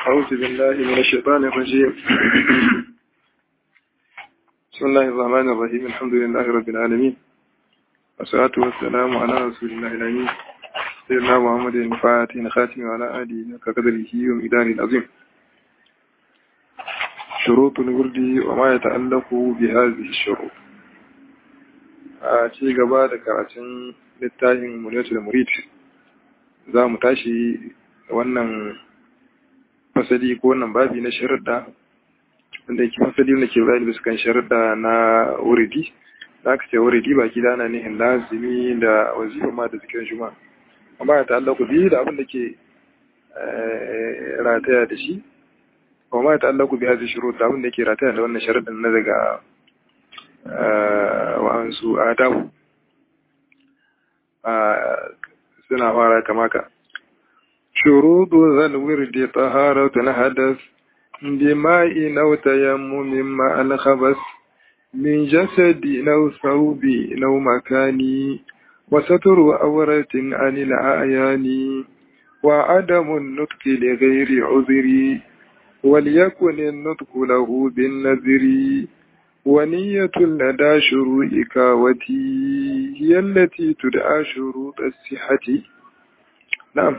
أعوذ بالله من الشيطان الرجيم بسم الله الرحمن الرحيم الحمد لله رب العالمين والصلاة والسلام على رسول الله الأمين سيدنا محمد الفاتح الخاتم وعلى آله كقدره ومقداره العظيم شروط الورد وما يتعلق بهذه الشروط a ci gaba da karatun littafin muliyatul murid za mu tashi wannan fasali ko wannan babi na sharuɗa wanda yake fasali wanda ke bayani bisa kan sharuɗa na wuridi za ka ce wuridi baki da ana nihin lazimi da wazifa ma da zikirin juma amma ya ta'allaku biyu da abin da ke rataya da shi kuma ya ta'allaku biyu hazi shuru da abin da ke rataya da wannan sharuɗin na daga wa'ansu adabu suna fara kama ka شروط ذا الورد طهارة حدث بماء أو تيمم مع الخبث من جسد أو ثوب أو مكان وستر عورة عن الأعيان وعدم النطق لغير عذر وليكن النطق له بالنذر ونية لدى شروع كاوتي هي التي تدعى شروط الصحة نعم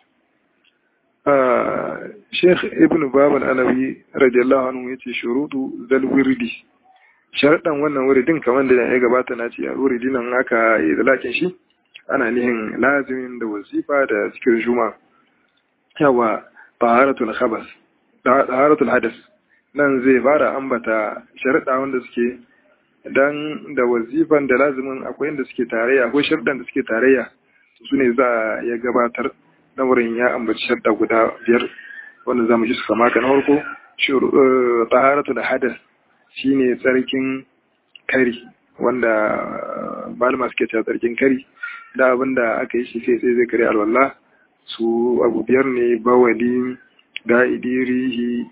Sheikh Ibn Babal Alawi radiyallahu anhu yace shurutu zal wirdi sharadan wannan wuridin kamar da ya gabata na ce a wuridi nan aka yi zalakin shi ana nihin lazimin da wasifa da cikin juma yawa taharatul khabas taharatul hadas nan zai fara ambata sharada wanda suke dan da wazifan da lazimin akwai inda suke tarayya akwai sharadan da suke tarayya su ne za ya gabatar na wurin ya ambaci shadda guda biyar wanda za mu ji su kama ka na farko taharatu da hadas shine tsarkin kari wanda malama suke cewa tsarkin kari da abin da aka yi shi sai sai zai kare alwallah su abu biyar ne bawali ga'idi rihi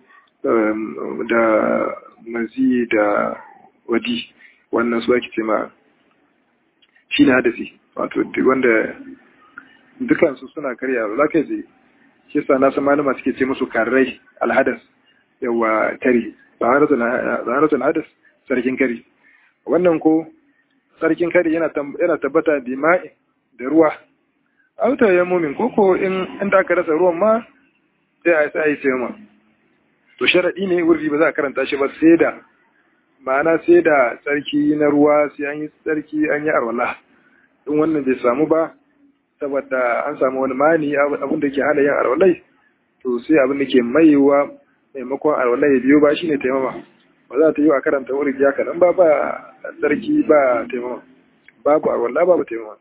da mazi da wadi wannan su ake ce ma shi ne hadasi wato wanda dukansu suna karya za ka je shi sa nasu malama suke ce musu karrai alhadas yawa kari zaharatul hadas sarkin kari wannan ko sarkin kari yana tabbata da ma'i da ruwa auta ya mumin koko in inda aka rasa ruwan ma sai a sai sai ma to sharadi ne wurdi ba za a karanta shi ba sai da ma'ana sai da tsarki na ruwa sai an yi tsarki an yi arwala in wannan bai samu ba saboda an samu wani mani abin da ke hana yin alwalai to sai abin da ke maiwa maimakon alwalai ya biyo ba shine taimama ba za ta yi a karanta wuri ya kaɗan ba ba tsarki ba taimama babu alwala babu taimama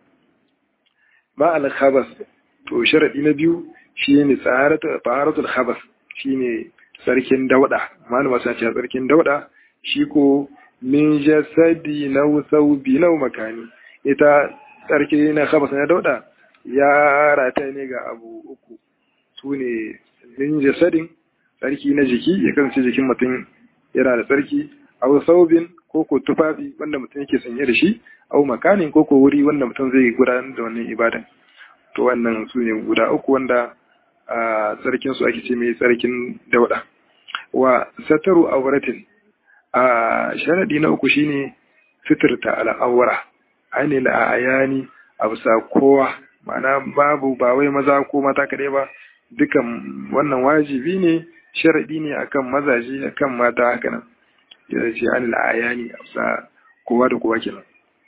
ma al-khabas to sharadi na biyu shine taharatul khabas shine sarkin dauda malama sa ce sarkin dauda shi ko min jasadi nau saubi nau makani ita sarki na khabas na dauda ya rata ne ga abu uku su ne min jasadin tsarki na jiki ya kasance jikin mutum yana da tsarki au saubin ko ko tufafi wanda mutum yake sanye da shi au makanin ko ko wuri wanda mutum zai gudanar da wannan ibadan to wannan su ne guda uku wanda a tsarkin su ake ce mai tsarkin dauda wa sataru auratin a sharadi na uku shine fitirta al'awara ainihin ayani a bisa kowa ma'ana babu ba wai maza ko mata kaɗai ba dukan wannan wajibi ne sharaɗi ne akan mazaje akan mata haka nan ya ce an la'aya ne a bisa kowa da kowa kenan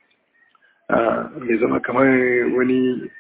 mai zama kamar wani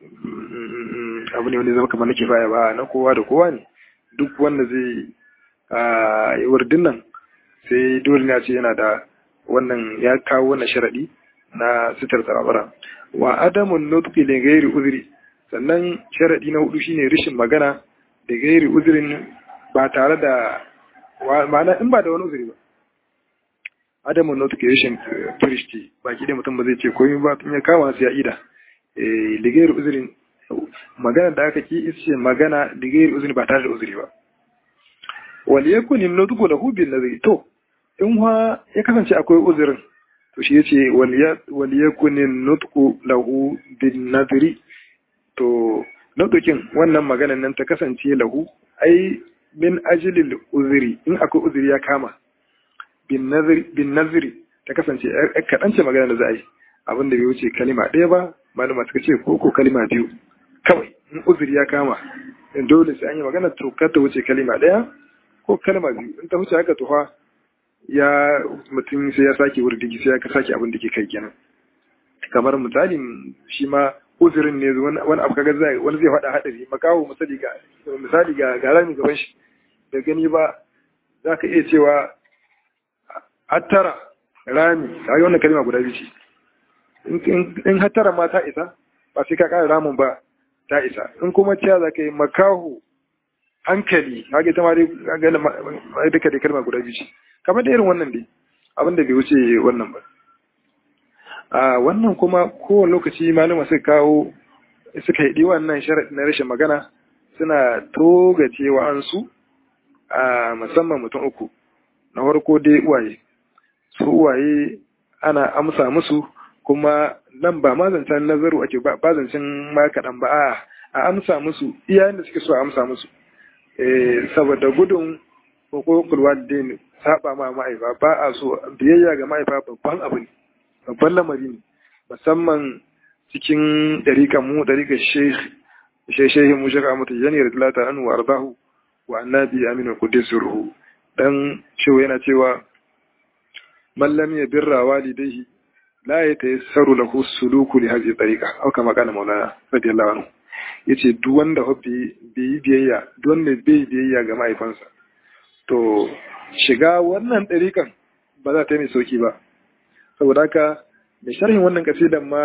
abu ne wani zama kamar na kifaya ba na kowa da kowa ne duk wanda zai yi wurdin nan sai dole ne ce yana da wannan ya kawo wannan sharaɗi na sitar tsarabara wa adamun nutqi li ghairi uzri sannan sharadi na hudu shine rishin magana da gairi uzrin ba tare da ma'ana in ba da wani uzuri ba adamun nutqi rishin turishti baki da mutum ba zai ce komai ba tun ya kama sai ya ida eh li ghairi uzrin magana da aka ki ishe magana li ghairi uzri ba tare da uzuri ba wal yakun nutqu lahu bil ladhi to in ha ya kasance akwai uzurin to shi yace wal yakunin nutqu lahu bin nadri to nutukin wannan maganan nan ta kasance lahu ai min ajilil uzuri in akwai uzuri ya kama bin naziri ta kasance kaɗan ce magana da za a yi abin da bai wuce kalima ɗaya ba malama suka ce ko ko kalima biyu kawai in uzuri ya kama in dole sai an yi magana to kar ta wuce kalima ɗaya ko kalima biyu in ta wuce haka tuha ya mutum sai ya sake wurdigi sai ya sake abin da ke kai kenan kamar misali shi ma uzurin ne wani abu kaga zai wani zai faɗa haɗari makawo misali ga misali ga ga rami gaban shi da gani ba za ka iya cewa hattara rami kaga wannan kalma guda biyu ce in hattara ma ta isa ba sai ka ƙara ramin ba ta isa in kuma cewa za ka yi makaho hankali kaga ita ma dai ga duka dai kalma guda biyu ce kamar da irin wannan dai abin da bai wuce wannan ba a wannan kuma kowane lokaci malama suka kawo suka yi wannan sharaɗi na rashin magana suna togace wa'ansu a musamman mutum uku na farko dai uwaye su uwaye ana amsa musu kuma nan ba ma zancen nazaru ake ba zancen ma kaɗan ba a a amsa musu iyayen da suke so a amsa musu saboda gudun hukukul walidain saba ma ma'aifa ba a so biyayya ga ma'aifa babban abu ne babban lamari ne musamman cikin ɗarikan mu ɗarikan shehi mu shaka mutu yani radilata anu wa ardahu wa annabi aminu kudus ruhu dan shehu yana cewa mallam ya birra walidaihi la ya tayassaru lahu suluku li hadhihi tariqa aw kama kana maulana radiyallahu anhu yace duk wanda hobbi bai biyayya duk wanda bai biyayya ga mahaifansa to shiga wannan ɗarikan ba za ta yi mai sauki ba saboda haka mai sharhin wannan kasidan ma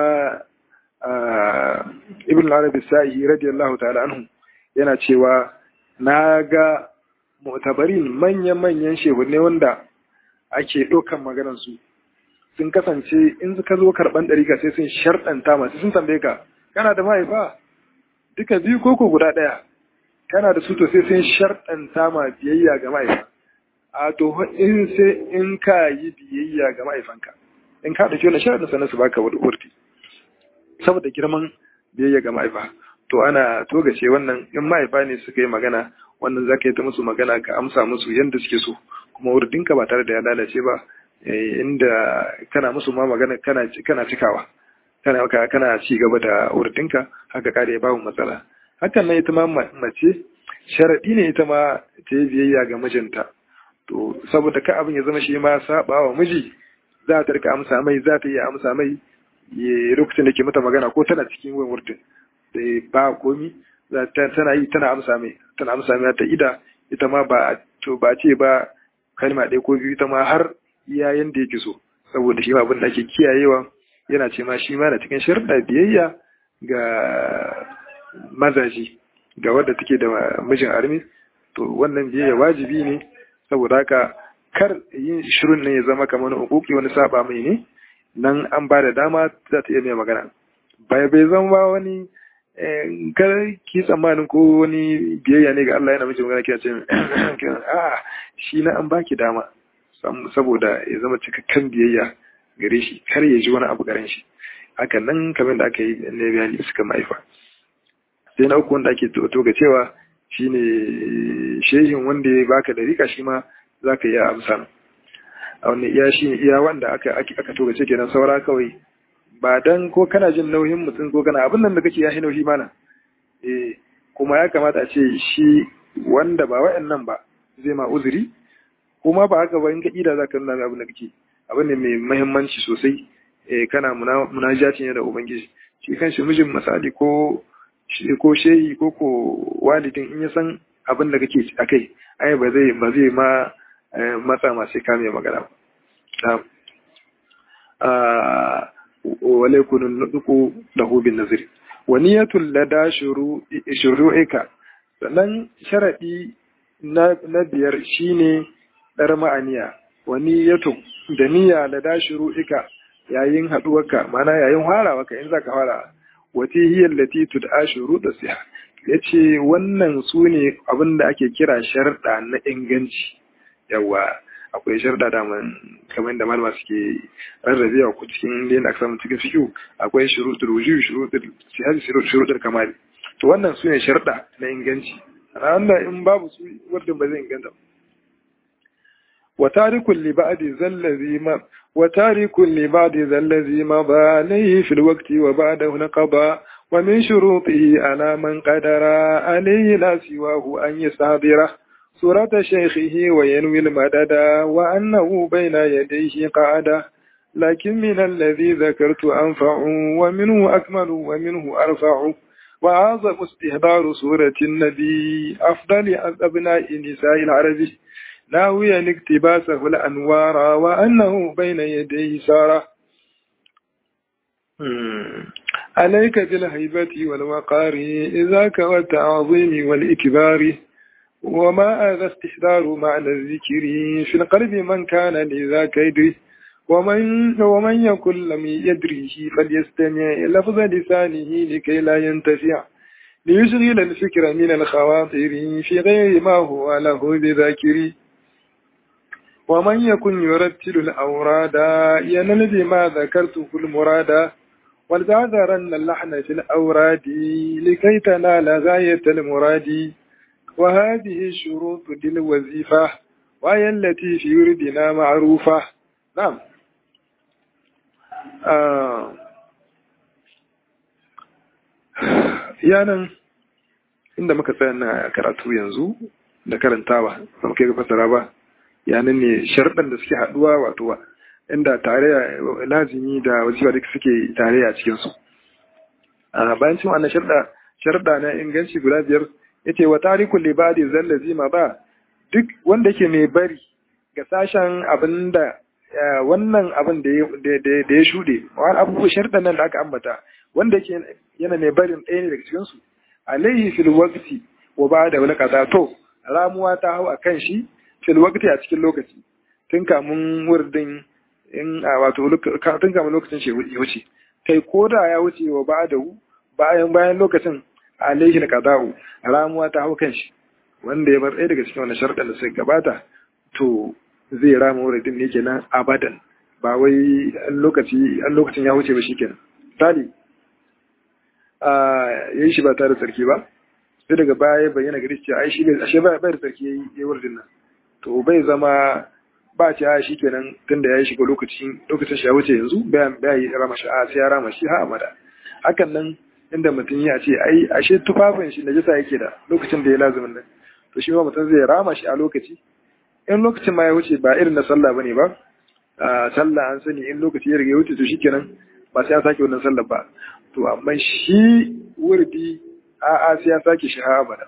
ibn al-arabi sa'i radiyallahu ta'ala anhu yana cewa na ga mu'tabarin manyan-manyan shehunne wanda ake ɗaukan maganar su sun kasance in ka zo karɓan ɗarika sai sun sharɗanta masu sun tambaye ka kana da mahaifa duka biyu koko guda ɗaya kana da su to sai sun sharɗanta ma biyayya ga mahaifa a to in sai in ka yi biyayya ga mahaifanka in ka ɗauki wani sharaɗin sannan su baka wani urti saboda girman biyayya ga mahaifa to ana togace wannan in mahaifa ne suka yi magana wannan za ka yi ta musu magana ka amsa musu yadda suke so kuma wurdinka ba tare da ya lalace ba inda kana musu ma magana kana cikawa kana kana ci gaba da wurdinka haka kare ya babu matsala hakan nan ita ma mace sharaɗi ne ita ma ta yi biyayya ga mijinta to saboda ka abin ya zama shi ma saba wa miji za ta rika amsa mai za ta iya amsa mai lokacin da ke mata magana ko tana cikin wurin wurdin sai ba komi tana yi tana amsa mai tana amsa mai ta ida ita ma ba to ba ce ba kalma ɗaya ko biyu ita ma har iya yanda yake so saboda shi ma abin da ake kiyayewa yana ce ma shi ma na cikin sharuɗa biyayya ga mazaji ga wadda take da mijin armi to wannan biyayya wajibi ne saboda haka kar yin shirin ne ya zama kamar wani hukuki wani saba mai ne nan an ba da dama za ta iya mai magana bai bai zama wani kar ki tsammanin ko wani biyayya ne ga Allah yana miki magana kina ce a shi na an baki dama saboda ya zama cikakken biyayya gare shi kar ya ji wani abu garen shi haka nan kamar da aka yi ne bayani suka mahaifa sai na uku wanda ake toga cewa shine shehin wanda ya baka da rika shi ma za ka iya amsa a wani iya shi iya wanda aka aka toga ce kenan saura kawai ba dan ko kana jin nauyin mutum ko kana abin nan da kake ya nauyi mana eh kuma ya kamata a ce shi wanda ba wa'annan ba zai ma uzuri kuma ba haka ba in ka ida za ka nuna abin da kake abin ne mai mahimmanci sosai eh kana munajaci ne da ubangiji shi kan shi mijin misali ko ko shehi ko ko walidin in ya san abin da kake akai ai ba zai ba zai ma matsa ma sai ka mai magana ba wale kunun nuduku da hubin nazir wa niyatul lada shuru'ika sannan sharadi na biyar shine dar ma'aniya wa niyatu da niyya lada shuru'ika yayin haduwarka mana yayin harawarka in zaka fara wati hiya allati tud'a shuruɗa siha yace wannan sune abinda ake kira sharda na inganci yawa akwai sharda da man kamar da malama suke rarrabewa ku cikin da aka samu cikin fiqh akwai shuruɗul wujub shuruɗul sihah shuruɗul kamal to wannan sune sharda na inganci Allah in babu su wardin ba zai inganta wa tarikul li ba'di zallazi ma wa tarikul li ba'di zallazi ma ba alayhi fil waqti wa ba'dahu naqaba wa min shurutihi ala man qadara alayhi la siwahu an yastabira سورة شيخه وينوي المدد وأنه بين يديه قعدا لكن من الذي ذكرت أنفع ومنه أكمل ومنه أرفع وأعظم استهدار سورة النبي أفضل أبناء نساء العرب ناويا اقتباسه الأنوار وأنه بين يديه سارة عليك بالهيبة والوقار إذاك والتعظيم والإكبار وما هذا استحضار معنى الذكر في القلب من كان لذاك يدري ومن ومن يكن لم يدريه فليستمع لفظ لسانه لكي لا ينتفع ليشغل الفكر من الخواطر في غير ما هو له بذاكر ومن يكن يرتل الأوراد ينل بما ذكرته المراد ولتعذرن اللحن في الأوراد لكي تنال غاية المراد وهذه الشروط للوظيفة وهي التي في وردنا معروفة نعم آه. yanan inda muka tsaya na karatu yanzu da karantawa ba muka ga fasara ba yanan ne sharɗan da suke haɗuwa wato inda tare lazimi da wajiba duk suke tare a cikinsu bayan cin wannan sharɗa sharɗa na inganci guda biyar yace wa tarikul libadi zallazi ma ba duk wanda yake mai bari ga sashen abinda wannan abin da ya shuɗe wani abubuwa sharɗan nan da aka ambata wanda yake yana mai barin ɗaya ne daga cikinsu alaihi fil waqti wa ba da wani kaza to ramuwa ta hau a kan shi fil waqti a cikin lokaci tun kamun wurdin in wato tun kamun lokacin shi ya wuce kai ko da ya wuce wa ba da bayan bayan lokacin alaihi na kaza'u ramuwa ta hau kan shi wanda ya bar ɗaya daga cikin wani sharɗan da suka gabata to zai rama wuridin ne kenan abadan ba wai an lokaci an lokacin ya wuce ba shikenan misali a yayi shi ba tare da sarki ba sai daga baya bayyana gari cewa ai shi bai ashe ba bai da sarki yayi yayi wuridin nan to bai zama ba ce a shikenan tunda yayi shiga lokacin lokacin shi ya wuce yanzu bai bai rama shi a sai ya rama shi ha amada hakan nan inda mutum ya ce ai ashe tufafin shi najasa yake da lokacin da ya lazumin nan to shi ma mutum zai rama shi a lokaci in lokacin ma ya wuce ba irin na sallah bane ba a sallah an sani in lokaci ya riga ya wuce to shikenan ba sai ya sake wannan sallah ba to amma shi wurdi a a sai ya sake shi ha abada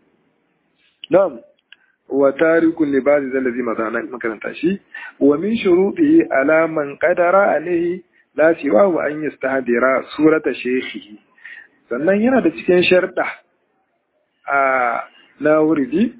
na'am wa tarikun libadi zallazi mazana makaranta shi wa min shurutihi ala man qadara alaihi la siwa wa an yastahdira surata shaykhihi sannan yana da cikin sharda a na wuridi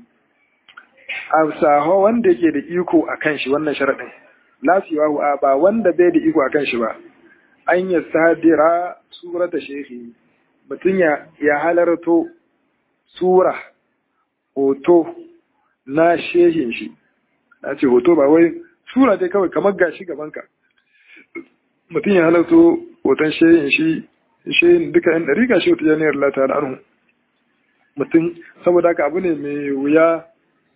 a saho wanda yake da iko a kan shi wannan sharaɗin lasiwa a ba wanda bai da iko a kan shi ba an yi sadira surata shehi mutum ya halarto sura hoto na shehin shi na ce hoto ba wai sura dai kawai kamar gashi gabanka mutum ya halarto hoton shehin shi shehin duka yan ɗari gashi wata janiyar lata da anhu mutum saboda haka abu ne mai wuya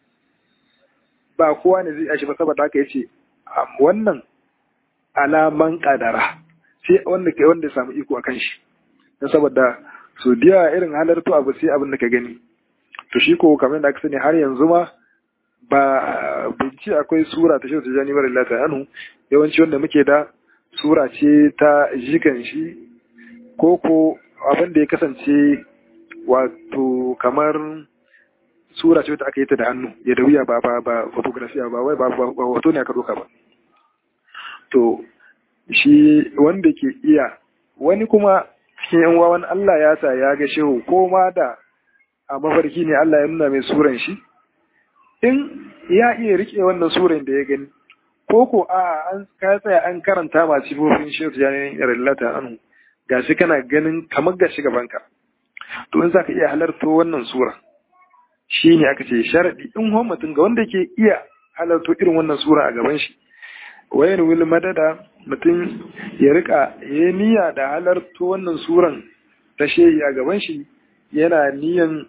ba kowa ne zai yashi ba saboda haka yace wannan alaman kadara sai wanda kai wanda ya samu iko akan shi dan saboda so diya irin halartu abu sai abin da ka gani to shi ko kamar da aka sani har yanzu ma ba binci akwai sura ta shi ta jani bar Allah anhu yawanci wanda muke da sura ce ta jikan shi ko ko abin da ya kasance wato kamar sura ce wata aka yi ta da hannu ya da wuya ba ba ba fotografiya ba wai ba ba hoto ne aka doka ba to shi wanda ke iya wani kuma cikin yan wawan Allah ya sa ya ga shehu ko ma da a mafarki ne Allah ya nuna mai suran shi in ya iya rike wannan suran da ya gani ko ko a an ka tsaya an karanta ma sifofin shehu janin irillata anu gashi kana ganin kamar gashi gabanka to in zaka iya halarto wannan sura shi ne aka ce sharaɗi in mutum ga wanda ke iya halarto irin wannan sura a gaban shi wayan wil madada mutum ya rika ya niyya da halarto wannan suran ta shehi a gaban shi yana niyan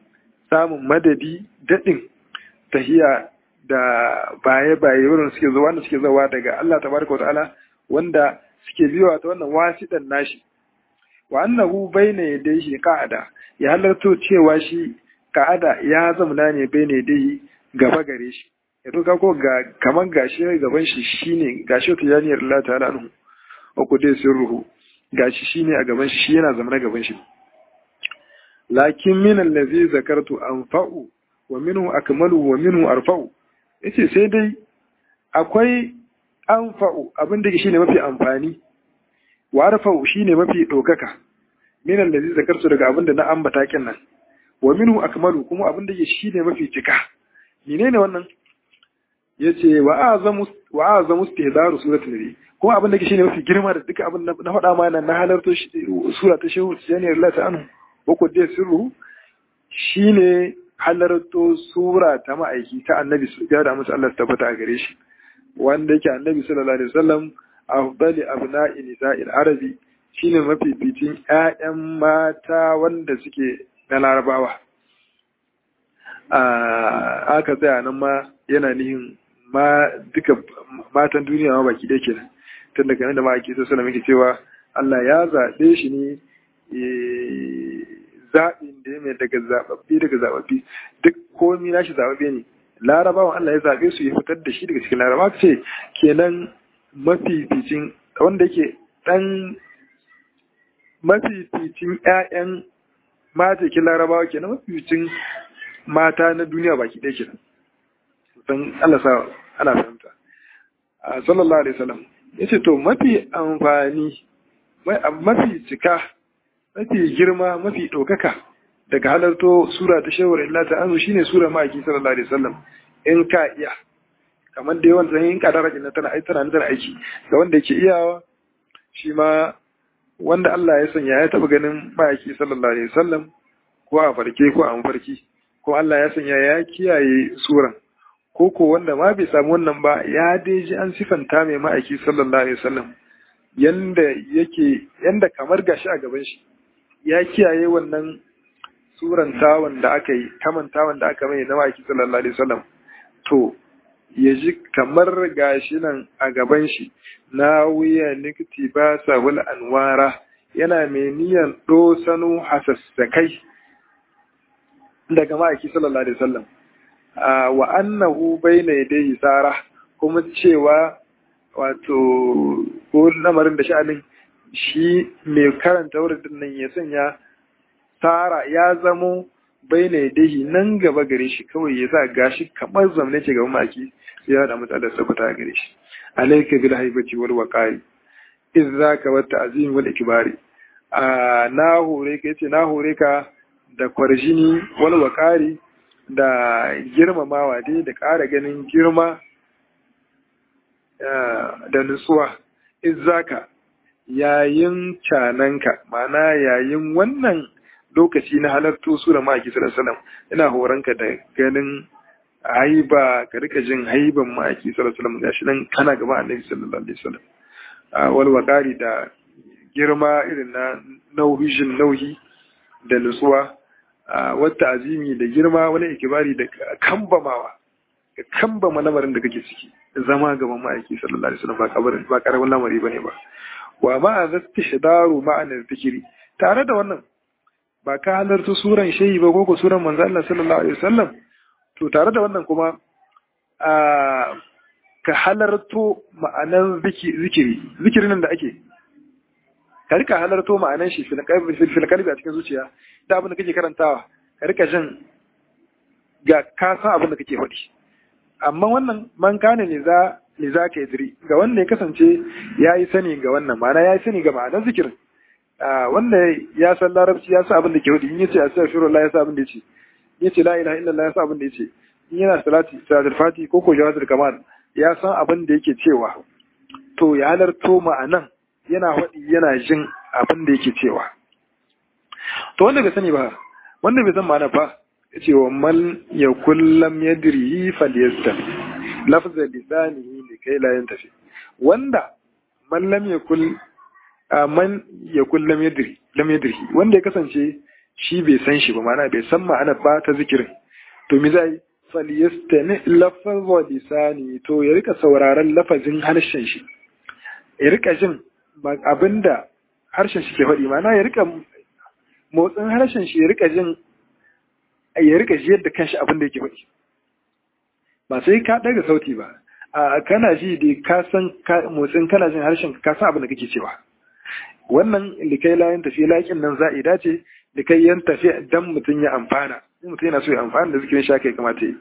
samun madadi daɗin tahiya da baye-baye wurin suke zuwa wanda suke zuwa daga Allah tabaraka wa ta'ala wanda suke biyowa ta wannan wasiɗan nashi wa annahu bayna yadayhi qa'ada ya halarto cewa shi ka'ada ya zamana ne bayna yadayhi gaba gare shi ya to ko ga kaman gashi gaban shi shine gashi ta yaniyar Allah ta'ala anhu wa kudai sirruhu gashi shine a gaban shi shi yana zamana gaban shi lakin min allazi zakartu anfa'u wa minhu akmalu wa minhu arfa'u yace sai dai akwai anfa'u abin da shine mafi amfani wa arfa'u shine mafi dokaka min allazi zakartu daga abin da na ambata kin nan wa minhu akmalu kuma abin da shine mafi cika menene wannan yace wa azamu wa azamu istihdaru suratul nabi kuma abin da shine mafi girma da duka abin na faɗa ma nan na halarto sura ta shehu janiyar Allah ta anhu ko dai sirru shine halarto sura ta ma'aiki ta annabi su ya da musu Allah tabbata a gare shi wanda yake annabi sallallahu alaihi wasallam afdali abna'i nisa'il arabi shine mafificin ƴaƴan mata wanda suke na larabawa a aka tsaya nan ma yana nihin ma duka matan duniya ma baki ɗaya kenan tun daga nan da ma'aiki sallallahu alaihi wasallam cewa Allah ya zaɓe shi ne zaɓin da ya mai daga zaɓaɓɓe daga zaɓaɓɓe duk komi nashi zaɓaɓɓe ne larabawan Allah ya zaɓe su ya fitar da shi daga cikin laraba ce kenan mafificin wanda yake ɗan mafificin ƴaƴan matakin larabawa kenan mafificin mata na duniya baki ɗaya kenan don Allah sa ana fahimta sallallahu alaihi wasallam yace to mafi amfani mafi cika mafi girma mafi ɗaukaka daga halarto sura ta shawar illa ta azu shine sura ma'aiki sallallahu alaihi wasallam in ka iya kamar da yawan zan in ka dara kin tana ai tana tana aiki ga wanda yake iyawa shi ma wanda Allah ya sanya ya taba ganin ma'aiki sallallahu alaihi wasallam ko a farke ko a mafarki ko Allah ya sanya ya kiyaye suran ko ko wanda ma bai samu wannan ba ya dai ji an sifanta mai ma'aiki sallallahu alaihi wasallam yanda yake yanda kamar gashi a gaban shi ya kiyaye wannan surantawan da aka yi kamantawan da aka mai na maki sallallahu alaihi wasallam to ya ji kamar gashi nan a gaban shi na wuya nikti ba sabul anwara yana mai niyan dosanu hasassakai daga maki sallallahu alaihi wasallam wa annahu bayna yadayhi sara kuma cewa wato ko lamarin da sha'anin shi mai karanta wurin nan ya sanya tara ya zamo bai na dahi nan gaba gare shi kawai ya sa gashi kamar zamne ce gaban maki sai ya da matsalar sabata gare shi alaika bil haibati wal waqari iz zaka wa ta'zim wal ikbari a na hore ka yace na hore ka da kwarjini wal waqari da girmamawa dai da ƙara ganin girma da nutsuwa iz zaka yayin cananka ma'ana yayin wannan lokaci na halartu sura ma'aiki sallallahu alaihi ina horonka da ganin haiba ka rika jin haiban ma'aiki sallallahu alaihi gashi nan kana gaba annabi sallallahu alaihi wasallam wal waqari da girma irin na nauhishin nauhi da nutsuwa wata azimi da girma wani ikibari da kambamawa ka kambama lamarin da kake ciki zama gaban ma'aiki sallallahu alaihi wasallam ba kabarin ba karamin lamari bane ba wa ma'a zastihdaru ma'anar zikiri tare da wannan ba ka halarta suran shehi ba ko suran manzo Allah sallallahu alaihi wasallam to tare da wannan kuma a ka halarto ma'anan zikiri zikirin da ake ka rika halarto ma'anan shi fil kalbi a cikin zuciya da abin da kake karantawa ka rika jin ga ka san abin da kake faɗi amma wannan man kane ne za ne za ka yi ga wanda ya kasance ya yi sani ga wannan ma'ana ya yi sani ga ma'anar zikirin wanda ya san larabci ya sa abin da ke hudu in yace astaghfirullah ya sa abin da yace in yace la ilaha illallah ya sa abin da yace in yana salati salatul fati ko ko jawatul kamal ya san abin da yake cewa to ya halarto ma'anan yana faɗi yana jin abin da yake cewa to wanda bai sani ba wanda bai san ma'ana ba yace wa man yakul lam yadri falyasta lafza lisanihi likai la yantafi wanda man lam yakul man yakul lam yadri lam yadri wanda ya kasance shi bai san shi ba mana bai san ma'ana ba ta zikirin to mi zai falyastani lafazwa lisani to ya rika sauraron lafazin harshen shi ya rika jin abinda harshen shi ke faɗi mana ya rika motsin harshen shi ya rika jin ya rika ji yadda kanshi abinda yake faɗi ba sai ka daga sauti ba a kana ji da ka san motsin kana jin harshen ka san abin da kake cewa wannan likai layan tafi laƙin nan za'ida ce likai yan tafi dan mutum ya amfana in mutum yana so ya amfana da zikirin shaka ya kamata yi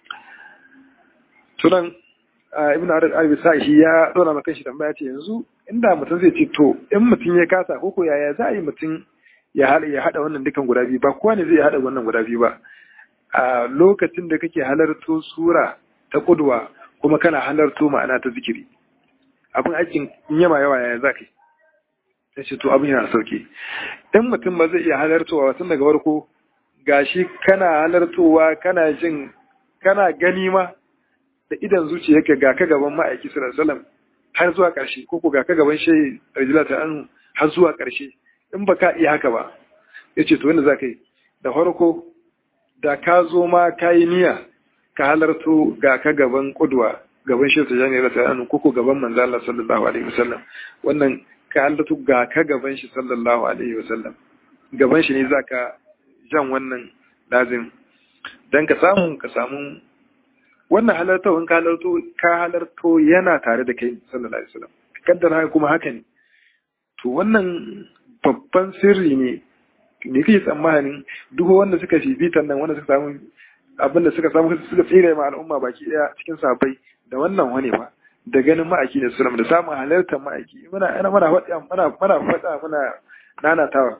sunan ibn arabi sa'i ya dora maka shi tambaya ce yanzu inda mutum zai ce to in mutum ya kasa ko ko yaya za a yi mutum ya hada ya hada wannan dukan guda biyu ba kowa ne zai hada wannan guda biyu ba a lokacin da kake halarto sura ta kudwa kuma kana halarto ma'ana ta zikiri abin aikin yama yawa yaya za ka yi sai ce to abin yana sauki in mutum ba zai iya halartowa tun daga farko gashi kana halartowa kana jin kana gani ma da idan zuciyarka ga ka gaban ma'aiki sallallahu alaihi har zuwa ƙarshe ko ko ga ka gaban shehi rajula ta an har zuwa ƙarshe in ba ka iya haka ba yace to wanda za ka yi da farko da ka zo ma ka yi niyya ka halarto ga ka gaban kudwa gaban shehu tajani rasa an ko ko gaban manzo Allah sallallahu alaihi wasallam wannan ka halarto ga ka gaban shi sallallahu alaihi wasallam gaban shi ne zaka jan wannan lazim dan ka samu ka samu wannan halarta in ka halarto ka halarto yana tare da kai sallallahu alaihi wasallam kaddara haka kuma haka ne to wannan babban sirri ne ne kake tsammanin duk wanda suka fifitan nan wanda suka samu abin da suka samu suka tsire ma al'umma baki daya cikin sabai da wannan wani ba da ganin ma'aiki da sulam da samun halartar ma'aiki muna ana muna faɗa muna muna faɗa muna nanatawa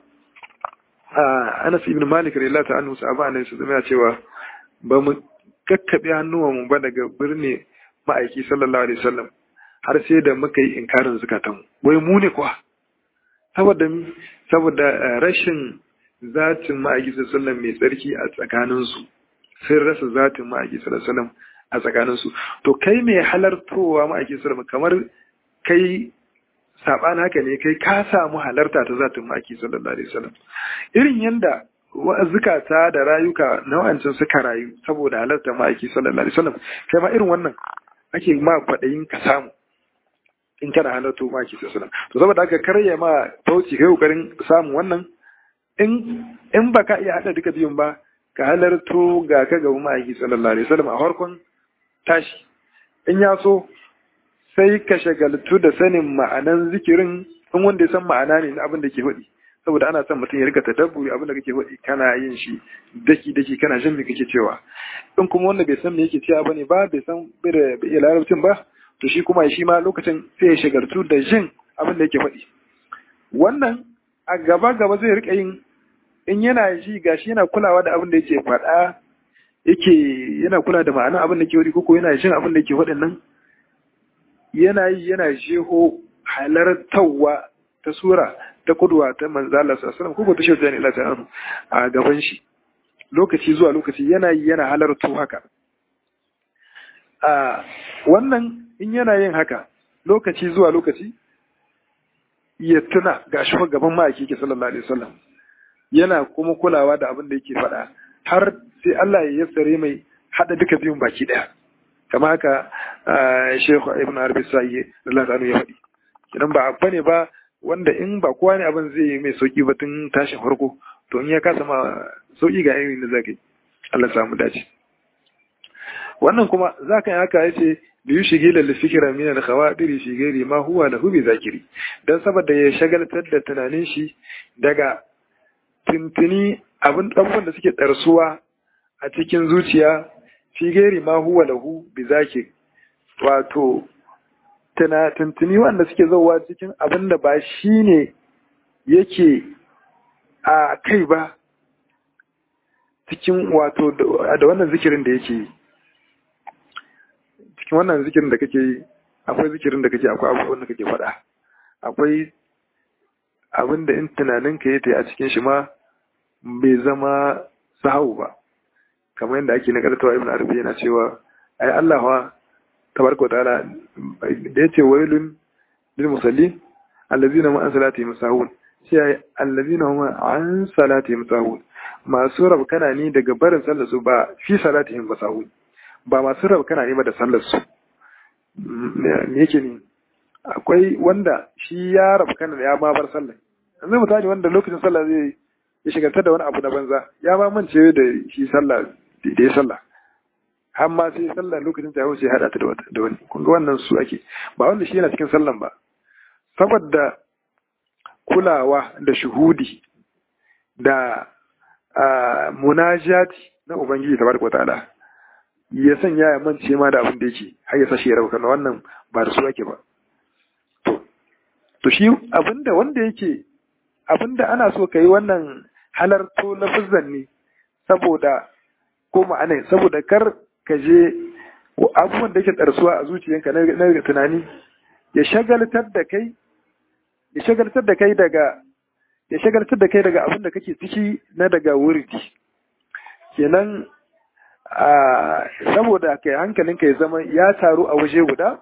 a Anas ibn Malik radiyallahu ta'ala anhu sahaba annabi sallallahu alaihi cewa ba mu kakkabe hannuwan mu ba daga birni ma'aiki sallallahu alaihi wasallam har sai da muka yi inkarin zakatan wai mu ne kuwa saboda saboda rashin zatin ma'aiki sallallahu mai tsarki a tsakaninsu sun rasa zatin ma'aiki sallallahu a tsakaninsu to kai mai halartowa ma'aiki sallallahu kamar kai saban haka ne kai ka samu halarta ta zatin ma'aiki sallallahu alaihi wasallam irin yanda zukata da rayuka na wancan suka rayu saboda halarta ma'aiki sallallahu alaihi wasallam kai ma irin wannan ake ma kwaɗayin ka samu in kana halarto ma'aiki sallallahu alaihi wasallam to saboda haka karya ma tauci kai kokarin samun wannan in in baka iya hada duka biyun ba ka halarto ga ka ga ma'aiki sallallahu alaihi wasallam a farkon tashi in ya so sai ka shagaltu da sanin ma'anan zikirin in wanda ya san ma'ana ne na abin da ke faɗi saboda ana son mutum ya rika tadabburi abin da kake faɗi kana yin shi daki daki kana jin me kake cewa in kuma wanda bai san me yake cewa bane ba bai san bai da bai iya larabcin ba to shi kuma shi ma lokacin sai ya shagaltu da jin abin da yake faɗi wannan a gaba gaba zai rika yin in yana ji gashi yana kulawa da abin da yake faɗa yake yana kula da ma'anar abin da ke faɗi koko yana jin abin da yake faɗin nan yana yi yana jeho halartawa ta sura ta kudwa ta manzo Allah sallallahu alaihi wasallam ta shirya ila ta a gaban shi lokaci zuwa lokaci yana yi yana halarto haka a wannan in yana yin haka lokaci zuwa lokaci ya tuna ga shi gaban ma'aiki ke sallallahu alaihi wasallam yana kuma kulawa da abin da yake faɗa har sai Allah ya yassare mai hada duka biyun baki daya kama haka Sheikh Ibn Arabi Sa'i Allah ta'ala ya faɗi idan ba abba ne ba wanda in ba kowa ne abin zai yi mai sauki ba tun tashin farko to in ya kasa ma sauki ga irin da zaka yi Allah samu dace wannan kuma zaka yi haka yace da yi shige da fikira min al khawadiri shi gairi ma huwa lahu bi zakiri dan saboda ya shagaltar da tunanin shi daga tuntuni abin abubuwan da suke ɗarsuwa a cikin zuciya fi gairi ma huwa lahu bi zakir wato tuntuni wanda suke zauwa cikin abin da ba shi ne yake a kai ba cikin wato da wannan zikirin da yake yi cikin wannan zikirin da kake yi akwai zikirin da kake akwai abubuwan da kake faɗa akwai abin da in tunaninka ya ta a cikin shi ma bai zama sahau ba kamar yadda ake na kartawa ibn arabi yana cewa ai Allah wa tabaraka ta'ala da yace wailun lil musallin allazina ma an salati musahun sai allazina hum an salatihim sahun masu rabkana ni daga barin sallar su ba fi salatihim ba sahun ba masu rabkana ne ba da sallar su me yake ne akwai wanda shi ya rabkana da ya ma bar sallar yanzu mutane wanda lokacin sallah zai ya shigantar da wani abu na banza ya ma mance da shi sallah da ya sallah har ma sai sallah lokacin ta sai hada ta da wata da wani kun ga wannan su ake ba wanda shi yana cikin sallan ba saboda kulawa da shuhudi da munajati na ubangiji tabaraka wataala ya sanya ya mance ma da abin da yake har ya sashi ya rabu kana wannan ba da su ake ba to to shi abinda wanda yake abinda ana so kai wannan halarto lafazan ne saboda ko ma'ana saboda kar ka je abubuwan da yake tsarsuwa a zuciyanka na tunani ya shagaltar da kai ya shagaltar da kai daga ya shagaltar da kai daga abin da kake ciki na daga wurdi kenan saboda kai hankalinka ya zama ya taru a waje guda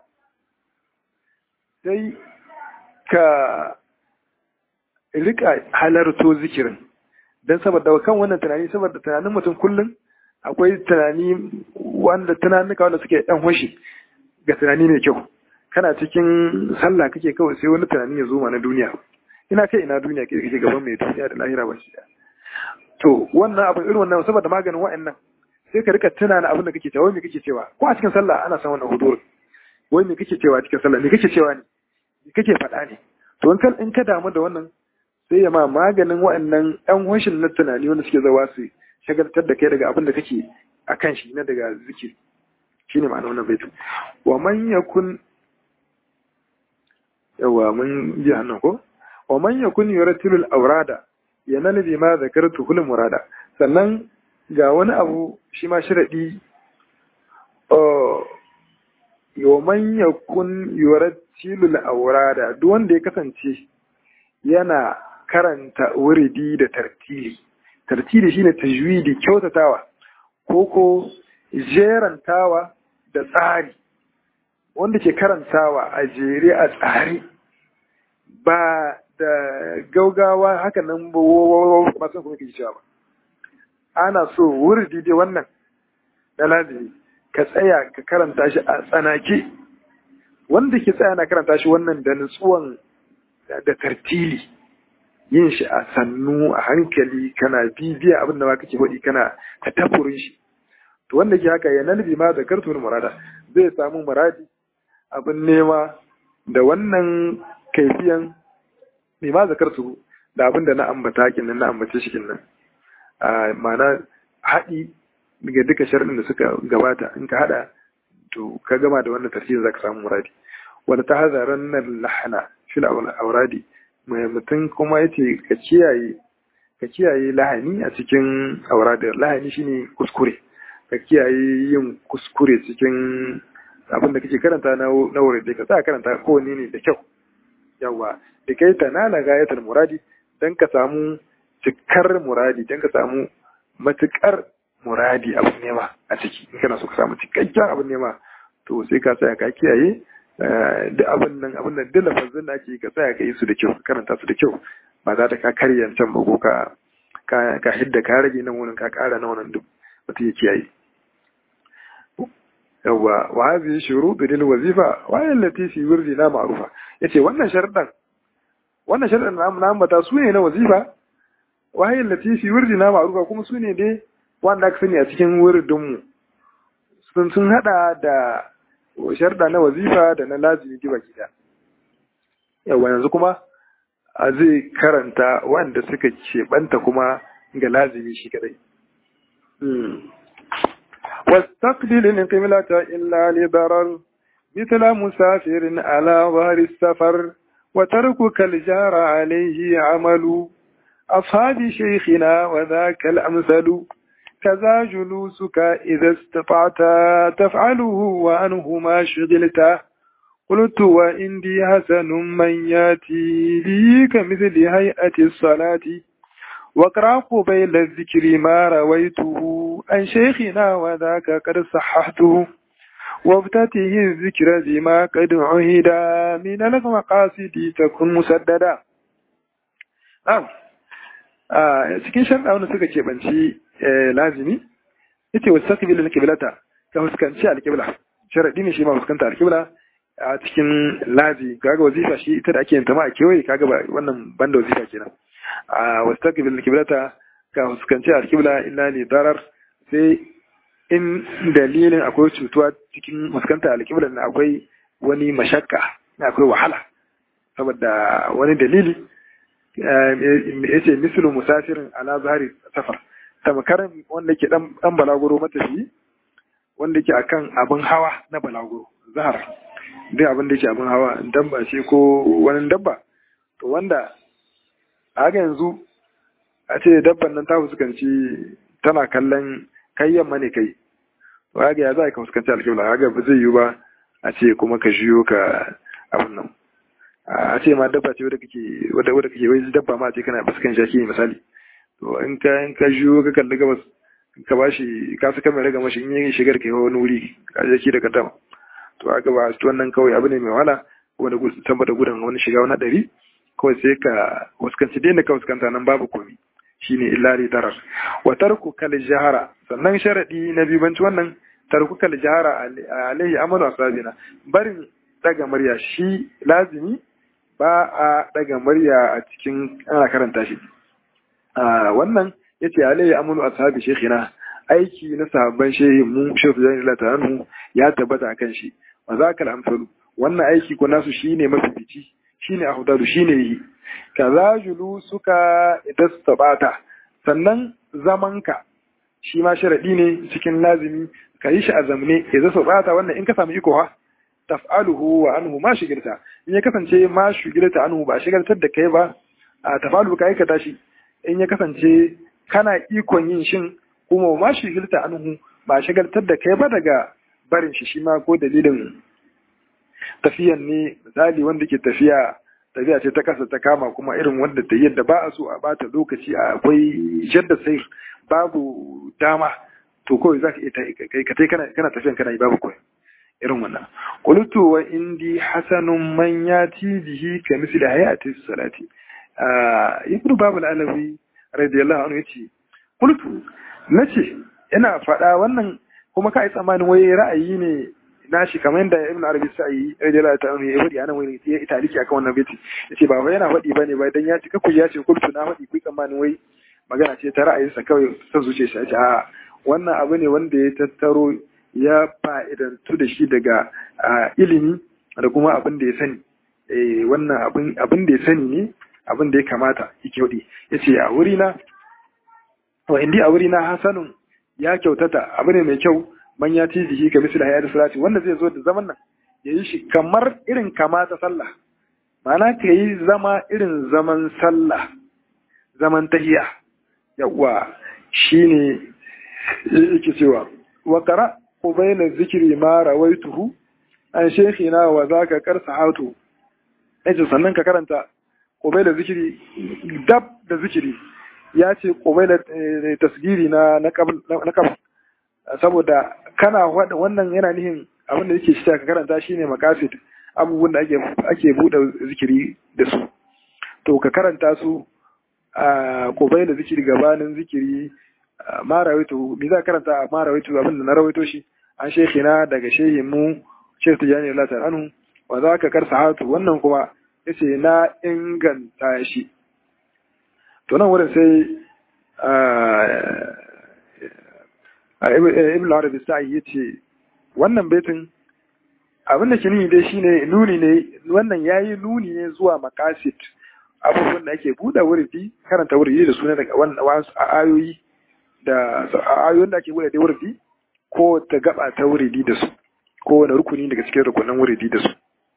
sai ka rika halarto zikirin don saboda kan wannan tunani saboda tunanin mutum kullum akwai tunani wanda tunanuka wanda suke ɗan hoshi ga tunani mai kyau kana cikin sallah kake kawai sai wani tunani ya zo ma na duniya ina kai ina duniya ke kake gaban mai duniya da lahira ba shi to wannan abin irin wannan saboda maganin wa'annan sai ka rika tunana abin da kake cewa wai me kake cewa ko a cikin sallah ana san wannan hudur wai me kake cewa cikin sallah me kake cewa ne me kake faɗa ne to in ka in ka damu da wannan sai ya ma maganin wa'annan ɗan hoshin na tunani wanda suke zawa su shagaltar da kai daga abin da kake a kan shi na daga zikiri shi ne ma'ana wannan baitu wa man yakun yawa mun ji hannun ko wa man yakun yuratilul awrada yanal bi ma zakartu hul murada sannan ga wani abu shi ma sharadi wa man yakun yuratilul awrada duk wanda ya kasance yana karanta wuridi da tartili tartili shine tajwidi kyautatawa ko ko jerantawa da tsari wanda ke karantawa a jere a tsari ba da gaugawa haka nan ba masu kuma ke cewa ba ana so wurdi dai wannan na lazimi ka tsaya ka karanta shi a tsanake wanda ke tsaya na karanta shi wannan da nutsuwan da tartili yin shi a sannu a hankali kana bibiya abin da ma kake faɗi kana ta tafurin shi to wanda ke haka ya nalbi ma da kartun murada zai samu muradi abin nema da wannan kaifiyan mai ma zakartu da abin da na ambata kinnan na ambace shi kinnan a ma'ana haɗi daga duka sharɗin da suka gabata in ka haɗa to ka gama da wannan tafsirin zaka samu muradi wanda ta hazaran nan lahana fil auradi mai mutum kuma yace ka kiyaye ka kiyaye lahani a cikin auradin lahani shine kuskure ka kiyaye yin kuskure cikin abin da kake karanta na wurin da ka sa karanta kowanne ne da kyau yawa da kai ta nala gayatar muradi don ka samu cikar muradi don ka samu matukar muradi abin nema a ciki in kana so ka samu cikakken abin nema to sai ka tsaya ka kiyaye da abin nan abin nan duk lafazin da ake ka tsaya ka yi su da kyau ka karanta su da kyau ba za ta ka karya can ba ko ka ka hidda ka rage nan wurin ka kara na wannan duk mutum ya kiyaye yawwa wa hadhihi shurutu lil wazifa wa allati fi wirdina ma'rufa yace wannan sharuɗan wannan sharuɗan na na ambata su ne na wazifa wa allati fi wirdina ma'rufa kuma su ne dai wanda aka sani a cikin wirdin mu sun sun hada da sharuɗa na wazifa da na lazimi giba gida yawwa yanzu kuma a zai karanta wanda suka keɓanta kuma ga lazimi shi kadai واستقبل القبلة إلا لضرر مثل مسافر على ظهر السفر وتركك الجار عليه عمل أصحاب شيخنا وذاك الأمثل كذا جلوسك إذا استطعت تفعله وأنه ما شغلت قلت وإندي حسن من ياتي لي كمثل هيئة الصلاة واقرأ قبيل الذكر ما رويته عن شيخنا وذاك قد صححته وابتته الذكر بما قد عهد من المقاصد تكن مسددا a cikin sharɗa wanda suka keɓanci lazimi yace wasu takbilu na kiblata ka fuskanci alkibla sharaɗi ne shi ma fuskanta alkibla a cikin lazi kaga wazifa shi ita da ake yin ta ma a kewaye kaga ba wannan banda wazifa kenan a wasu takbilu na kiblata ka fuskanci alkibla illa li darar sai in dalilin akwai cutuwa cikin fuskanta alkibla na akwai wani mashakka akwai wahala saboda wani dalili ya ce misalin musafirin ala zahari safar tamkar wanda ke dan balaguro matafi wanda ke akan abin hawa na balaguro zahar duk abin da ke abin hawa dabba ce ko wani dabba to wanda a yanzu a ce dabban nan ta fuskanci tana kallon kai yamma ne kai to ga ya za ka fuskanci alƙibla ga ba zai yiwu ba a ce kuma ka shiyo ka abin nan a ce ma dabba ce wadda kake wadda wadda kake wai dabba ma ce kana fuskan shaki misali to in ka in ka shiyo ka kalli gabas ka bashi ka saka mai raga mashi in yi shigar ka wani wuri ka je ki da kadama to aka ba su wannan kawai abu ne mai wahala kuma da saboda gudan wani shiga wani hadari kawai sai ka fuskanci dai ka fuskanta nan babu komi shine illa li darar wa tarku kal jahara sannan sharadi na biyu banci wannan tarku kal jahara alaihi amalu asabina barin daga murya shi lazimi ba a daga murya a cikin ana karanta shi wannan yace alaihi amalu ashabi shekina aiki na sahabban shehi mu shehu zai lata anhu ya tabbata akan shi wa zakal amsalu wannan aiki ko nasu shine mafifici shine afdalu shine yi kaza julu suka idastabata sannan zamanka shi ma sharadi ne cikin lazimi ka yi shi a zamne idza sabata wannan in ka samu iko ha taf'aluhu wa anhu ma shigirta in ya kasance ma shigirta anhu ba shigartar da kai ba a tafalu ka aikata shi in ya kasance kana ikon yin shin kuma ma shigirta anhu ba shigartar da kai ba daga barin shi shi ma ko dalilin tafiyan ne misali wanda ke tafiya tafiya ce ta kasa ta kama kuma irin wanda ta yadda ba a so a bata lokaci akwai jadda sai babu dama to kawai za ka iya ka kai kana tafiyan kana yi babu kawai irin wannan qultu wa indi hasanun man yati bihi ka misli hayati salati ibnu babul alawi radiyallahu anhu yace qultu nace ina faɗa wannan kuma kai tsammanin wai ra'ayi ne nashi kamar yadda ibn arabi sa'i radiyallahu ta'ala ya faɗi anan wani ya italiki akan wannan baiti yace ba wai yana faɗi bane ba dan ya ci kaku ya ce kultu na faɗi kuyi tsammanin wai magana ce ta ra'ayinsa kawai ta zuce shi ce a wannan abu ne wanda ya tattaro ya fa'idantu da shi daga ilimi da kuma abin da ya sani wannan abin da ya sani ne abin da ya kamata yake faɗi yace a wuri na wa indi a wuri na hasanun ya kyautata abu ne mai kyau man ya ci jiki ga misali hayar salati wanda zai zo da zaman nan ya yi shi kamar irin kama ta sallah ma'ana ka yi zama irin zaman sallah zaman tahiya yawa shine yake cewa wa qara qubayla zikri ma rawaituhu an shaykhina wa zaka karsa hatu yace sannan ka karanta qubayla zikri dab da zikiri ya ce qubayla tasgiri na na na saboda kana wannan yana nihin abin da yake shi ka karanta shine makasid abubuwan da ake ake bude zikiri da su to ka karanta su a kobai da zikiri gabanin zikiri ma rawaito me za karanta a ma rawaito abin da na rawaito shi an shekina daga shehin mu Sheikh Tijani Allah ta'ala anhu wa za ka karsa hatu wannan kuma yace na inganta shi to nan wurin sai ibn arabi sa'i ya ce wannan baitin abin da ke nuni dai shine nuni ne wannan yayi nuni ne zuwa makasit abubuwan da ake buɗe wurfi karanta wurfi da suna daga wasu ayoyi da ayoyin da ake buɗe da wurfi ko ta gaba ta wuridi da su ko wani rukuni daga cikin rukunan wuridi da su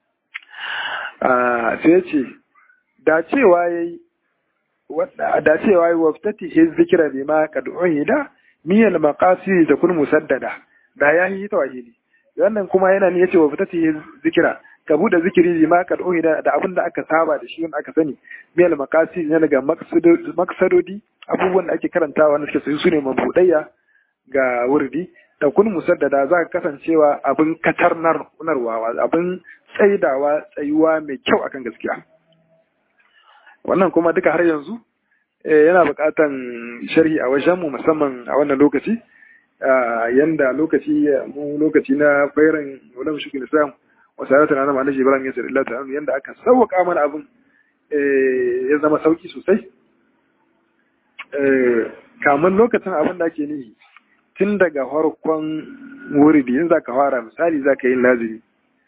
sai ya ce da cewa yayi da cewa yayi waftati his zikra bima qad uhida miyal maqasi da kun musaddada da ya yi tawhidi wannan kuma yana ne yace wa fitati zikira ka bude zikiri bima qad uhida da abin da aka saba da shi wanda aka sani miyal maqasi ne daga maqsadodi abubuwan da ake karantawa na suke su ne mabudayya ga wurdi da kun musaddada za ka kasancewa abin katarnar unarwa abin tsaidawa tsayuwa mai kyau akan gaskiya wannan kuma duka har yanzu yana buƙatan sharhi a wajen mu musamman a wannan lokaci yanda lokaci mu lokaci na fairan wala mushrik islam wa salatu ala nabi ibrahim ya sallallahu ta'ala yanda aka sauka mana abin ya zama sauki sosai kamun lokacin abin da ake nihi tun daga farkon wuridi in za ka fara misali za ka yi lazimi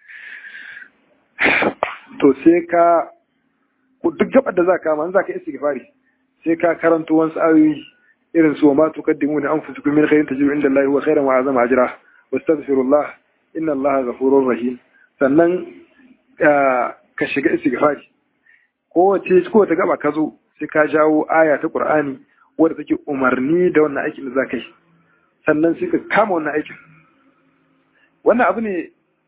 to sai ka duk gabar da za ka kama za ka istighfari sai ka karanto wasu ayoyi irin su ma tuqaddimu li anfusikum min khairin tajidu inda Allah wa khairan wa azama ajra wastaghfirullah inna Allah ghafurur rahim sannan ka shiga istighfari kowace kowace gaba ka zo sai ka jawo aya ta Qur'ani wadda take umarni da wannan aikin da za ka yi sannan sai ka kama wannan aikin wannan abu ne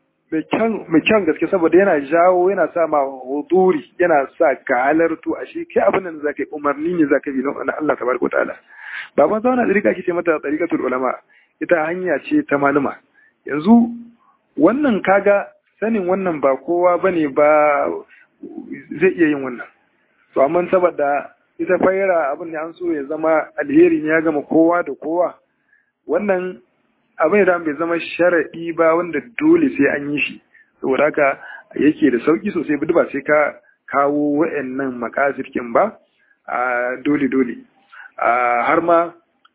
mai kyan gaske saboda yana jawo yana sa ma huduri yana sa ka halartu a shi kai abin da za ka yi umarni ne za ka yi na Allah tabaraka wa ta'ala ba ban zauna tsarika ake ce mata tsarikatul ulama ita hanya ce ta maluma yanzu wannan kaga sanin wannan ba kowa bane ba zai iya yin wannan to amma saboda ita fayyara abin da an so ya zama alheri ne ya gama kowa da kowa wannan abin da bai zama sharaɗi ba wanda dole sai an yi shi saboda haka yake da sauki sosai ba sai ka kawo wa'annan makasirkin ba a dole dole har ma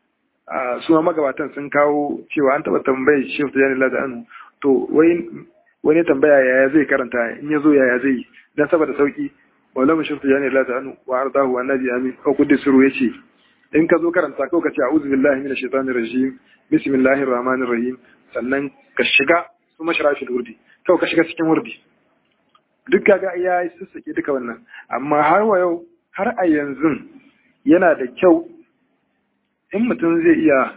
su ma magabatan sun kawo cewa an taɓa tambayar shi ta jani lada anu to wani tambaya yaya zai karanta in ya zo yaya zai yi don saboda sauki wala mu shirta jani lada anu wa ardahu annabi amin ko kudi suru yace in ka zo karanta ko ka ce a'udhu billahi minash shaitanir rajim bismillahir rahmanir rahim sannan ka shiga su mashrafil wurdi kawai ka shiga cikin wurdi duk kaga ya sassake duka wannan amma har wa yau har a yanzu yana da kyau in mutum zai iya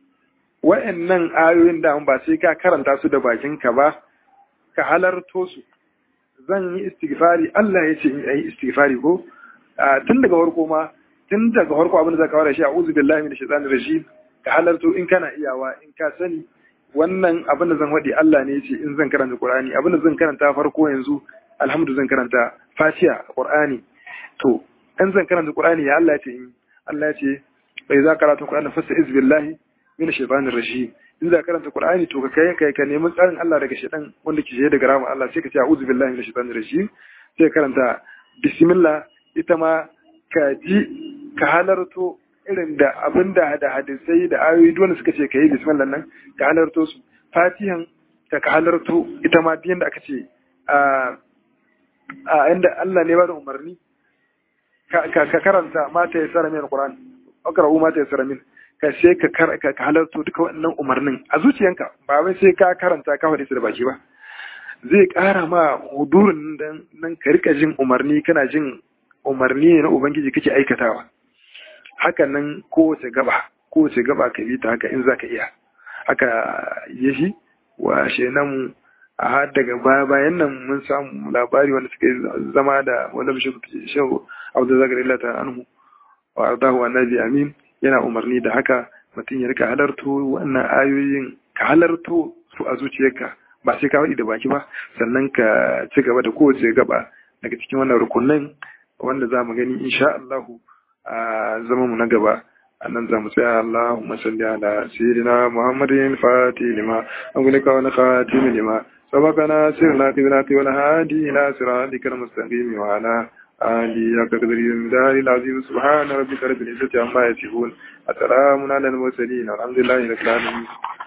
wa'annan ayoyin da ba sai ka karanta su da bakinka ba ka halarto su zan yi istighfari Allah ya ce in yi istighfari ko tun daga farko ma tun daga farko abin da zaka fara shi a'udhu billahi minash shaitanir rajim ka halarto in kana iyawa in ka sani wannan abin da zan faɗi Allah ne ce in zan karanta Qur'ani abin da zan karanta farko yanzu alhamdu zan karanta Fatiha Qur'ani to in zan karanta Qur'ani ya Allah ce in Allah ce bai za karanta Qur'ani fasta iz billahi minash shaitanir rajim in za karanta Qur'ani to ka kai kai ka nemi tsarin Allah daga shaitan wanda ke je daga rahmar Allah sai ka ce a'udhu billahi minash shaitanir rajim sai karanta bismillah ita ma ka ji ka halarto irin da abin da da hadisai da ayoyi duk suka ce ka yi bismillah nan ka halarto su fatihan ka ka halarto ita ma biyan da aka ce a a inda Allah ne ba da umarni ka ka karanta mata ya tsara min alquran akra'u mata ya tsara min ka sai ka ka halarto duka wannan umarnin a zuciyanka ba wai sai ka karanta ka faɗi su da baki ba zai ƙara ma hudurin nan ka rika jin umarni kana jin umarni ne na ubangiji kake aikatawa hakan nan kowace gaba kowace gaba ka bi ta haka in zaka iya haka ya shi wa shenan a har daga baya bayan nan mun samu labari wanda suka zama da wanda bishe shehu abu zakar illa ta anhu wa ardahu annabi amin yana umarni da haka mutum ya rika halarto wannan ayoyin ka halarto su a zuciyarka ba sai ka faɗi da baki ba sannan ka ci gaba da kowace gaba daga cikin wannan rukunin wanda za mu gani insha Allahu a zama mu na gaba a nan za mu tsaya Allahumma salli ala sayyidina Muhammadin fatih lima agulika wa khatim lima sabaqana sirna qiblati wal hadi ila siratikal mustaqim wa ala ali ya kadri dari azim subhana rabbika rabbil izzati amma yasifun assalamu ala al mursalin alhamdulillahi rabbil alamin